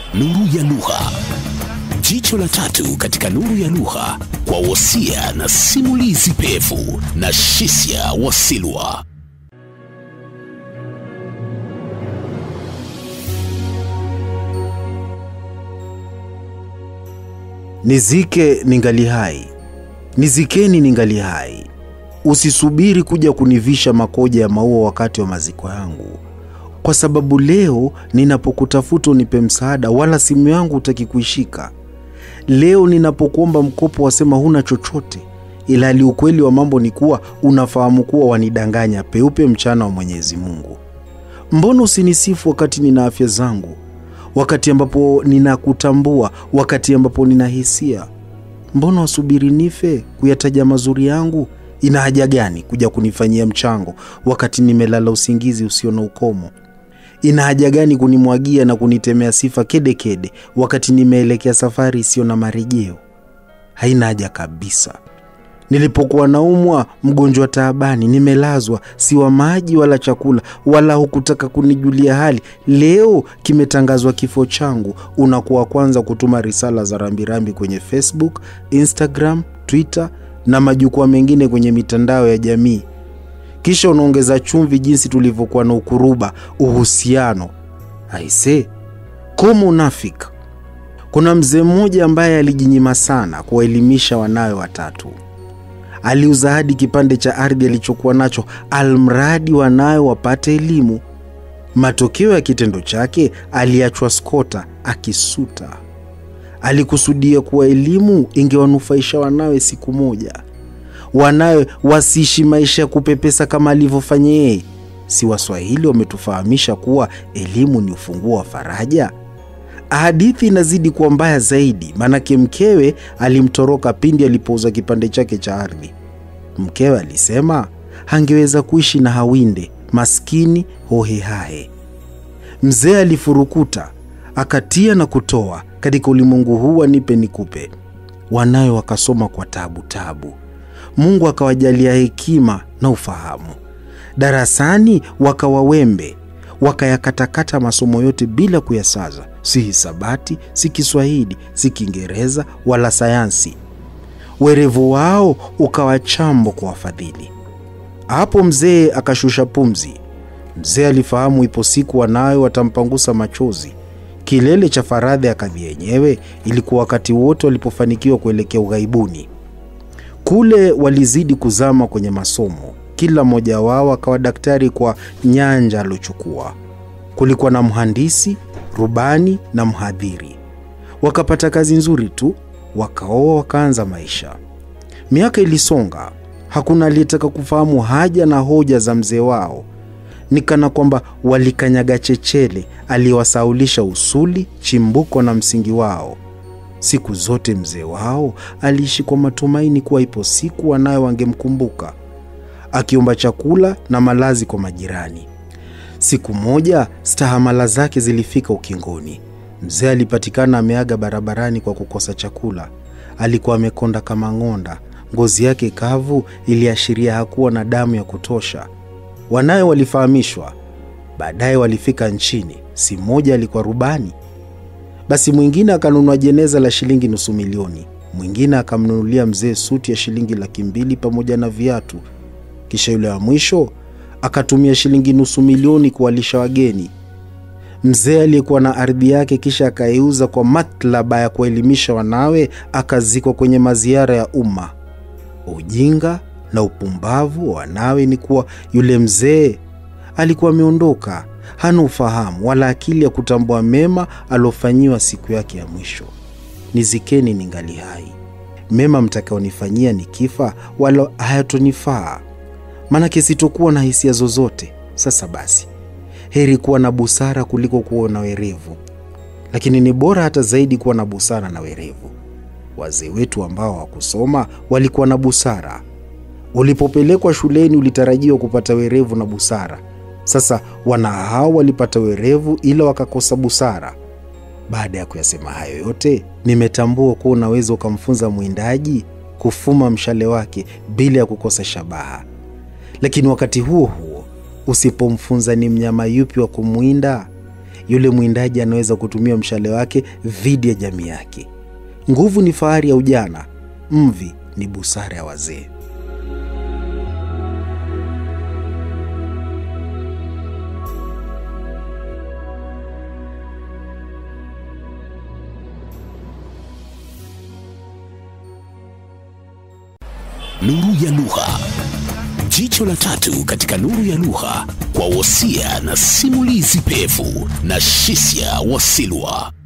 Nuru ya Lugha, jicho la tatu katika nuru ya lugha, kwa wosia na simulizi pevu na Shisia Wasilwa. Nizike ningali hai, nizikeni ningali hai. Usisubiri kuja kunivisha makoja ya maua wakati wa maziko yangu, kwa sababu leo ninapokutafuta unipe msaada, wala simu yangu hutaki kuishika. Leo ninapokuomba mkopo wasema huna chochote, ila hali ukweli wa mambo ni kuwa unafahamu kuwa wanidanganya peupe mchana wa Mwenyezi Mungu. Mbona usinisifu wakati nina afya zangu, wakati ambapo ninakutambua, wakati ambapo nina hisia? Mbona wasubiri nife kuyataja mazuri yangu? Ina haja gani kuja kunifanyia mchango wakati nimelala usingizi usio na ukomo? Ina haja gani kunimwagia na kunitemea sifa kedekede kede, wakati nimeelekea safari isiyo na marejeo? Haina haja kabisa. Nilipokuwa naumwa, mgonjwa taabani, nimelazwa, siwa maji wala chakula, wala hukutaka kunijulia hali. Leo kimetangazwa kifo changu, unakuwa kwanza kutuma risala za rambirambi kwenye Facebook, Instagram, Twitter na majukwaa mengine kwenye mitandao ya jamii. Kisha unaongeza chumvi jinsi tulivyokuwa na ukuruba uhusiano. Aise, koma unafika. Kuna mzee mmoja ambaye alijinyima sana kuwaelimisha wanawe watatu. Aliuza hadi kipande cha ardhi alichokuwa nacho, almradi wanawe wapate elimu. Matokeo ya kitendo chake, aliachwa skota akisuta. Alikusudia kuwa elimu ingewanufaisha wanawe siku moja, wanawe wasiishi maisha ya kupepesa kama alivyofanya yeye. Si Waswahili wametufahamisha kuwa elimu ni ufunguo wa faraja? Hadithi inazidi kuwa mbaya zaidi, maanake mkewe alimtoroka pindi alipouza kipande chake cha ardhi. Mkewe alisema hangeweza kuishi na Hawinde, maskini hohehahe. Mzee alifurukuta akatia na kutoa katika ulimwengu huu wa nipe nikupe. Wanawe wakasoma kwa tabu tabu, Mungu akawajalia hekima na ufahamu. Darasani wakawa wembe, wakayakatakata masomo yote bila kuyasaza, si hisabati, si Kiswahili, si Kiingereza wala sayansi. Werevu wao ukawa chambo kwa wafadhili. Hapo mzee akashusha pumzi. Mzee alifahamu ipo siku wanawe watampangusa machozi. Kilele cha faradhi ya kadhi yenyewe ilikuwa wakati wote walipofanikiwa kuelekea ughaibuni. Kule walizidi kuzama kwenye masomo, kila mmoja wao akawa daktari kwa nyanja aliochukua. Kulikuwa na mhandisi, rubani na mhadhiri. Wakapata kazi nzuri tu, wakaoa, wakaanza maisha. Miaka ilisonga, hakuna aliyetaka kufahamu haja na hoja za mzee wao. Ni kana kwamba walikanyaga chechele aliyewasaulisha usuli, chimbuko na msingi wao. Siku zote mzee wao aliishi kwa matumaini kuwa ipo siku wanawe wangemkumbuka, akiomba chakula na malazi kwa majirani. Siku moja stahamala zake zilifika ukingoni. Mzee alipatikana ameaga barabarani kwa kukosa chakula. Alikuwa amekonda kama ng'onda, ngozi yake kavu iliashiria hakuwa na damu ya kutosha. Wanawe walifahamishwa, baadaye walifika nchini. Si mmoja alikuwa rubani, basi mwingine akanunua jeneza la shilingi nusu milioni, mwingine akamnunulia mzee suti ya shilingi laki mbili pamoja na viatu. Kisha yule wa mwisho akatumia shilingi nusu milioni kuwalisha wageni. Mzee aliyekuwa na ardhi yake kisha akaiuza kwa matlaba ya kuelimisha wanawe, akazikwa kwenye maziara ya umma. Ujinga na upumbavu wa wanawe ni kuwa yule mzee alikuwa ameondoka, hana ufahamu wala akili ya kutambua mema aliofanyiwa siku yake ya mwisho. Nizikeni ningali hai, mema mtakaonifanyia nikifa, wala hayatonifaa, maanake sitokuwa na hisia zozote. Sasa basi, heri kuwa na busara kuliko kuwa na werevu, lakini ni bora hata zaidi kuwa na busara na werevu. Wazee wetu ambao hawakusoma walikuwa na busara. Ulipopelekwa shuleni ulitarajiwa kupata werevu na busara. Sasa wana hao walipata werevu ila wakakosa busara. Baada ya kuyasema hayo yote, nimetambua kuwa unaweza ukamfunza mwindaji kufuma mshale wake bila ya kukosa shabaha, lakini wakati huo huo usipomfunza ni mnyama yupi wa kumwinda, yule mwindaji anaweza kutumia mshale wake dhidi ya jamii yake. Nguvu ni fahari ya ujana, mvi ni busara ya wazee. Nuru ya Lugha. Jicho la tatu katika Nuru ya Lugha kwa wosia na simulizi pevu na Shisia Wasilwa.